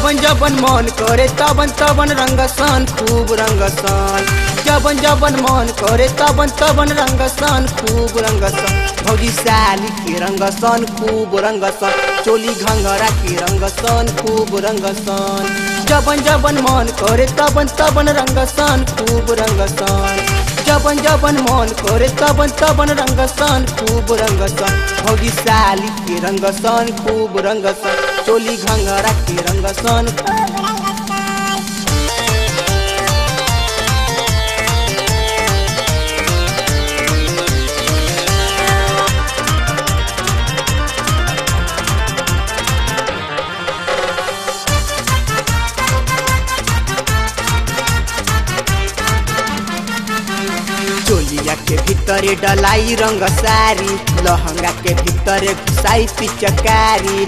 जबन जबन मन करे तबन तबन रंगसन खूब रंगसन जबन जबन मन करे तबन तबन रंगसन खूब रंगसन भौजी साली के रंगसन खूब रंगसन चोली घंगरा के रंगसन खूब रंगसन जबन जबन मन करे तबन तबन रंगसन खूब रंगसन जबन जबन मन करे तबन तबन रंगसन खूब रंगसन भौजी साली के रंगसन खूब रंगसन चोली घंगरा के रंगसन चोलिया के भीतरे डलाई रंग सारी लहंगा के भीतरे घुसाई पिचकारी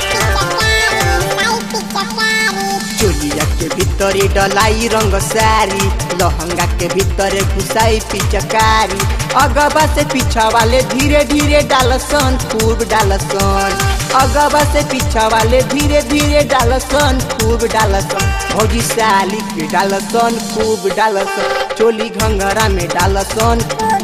चोलिया के भीतरे डलाई रंग सारी लहंगा के भीतरे घुसाई पिचकारी अगबा से पीछा वाले धीरे धीरे डालसन खूब डालसन अगबा से पीछा वाले धीरे धीरे डालसन खूब डालसन भौजी साली के डालसन खूब डालसन चोली घंघरा में डालसन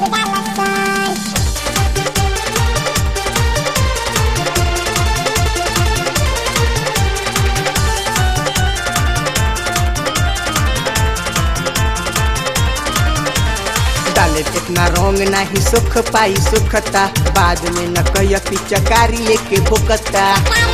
डाले कितना रंग नाही सुख पाई सुखता बाद में न कह पिचकारी लेके भुकता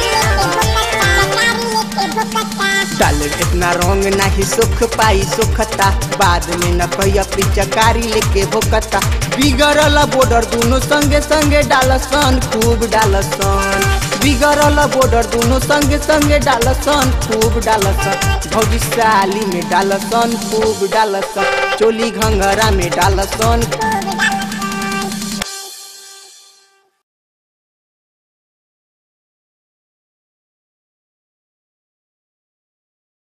डाले कितना रंग नाही सुख पाई सुखता बाद में न कह पिचकारी लेके भुकता बिगड़ल बॉर्डर दोनों संगे संगे डालसन खूब डालसन बिगड़ल बॉर्डर दोनों संगे संगे डालसन खूब डालसन भौजी साली में डालसन खूब डालसन चोली घंघरा में डालसन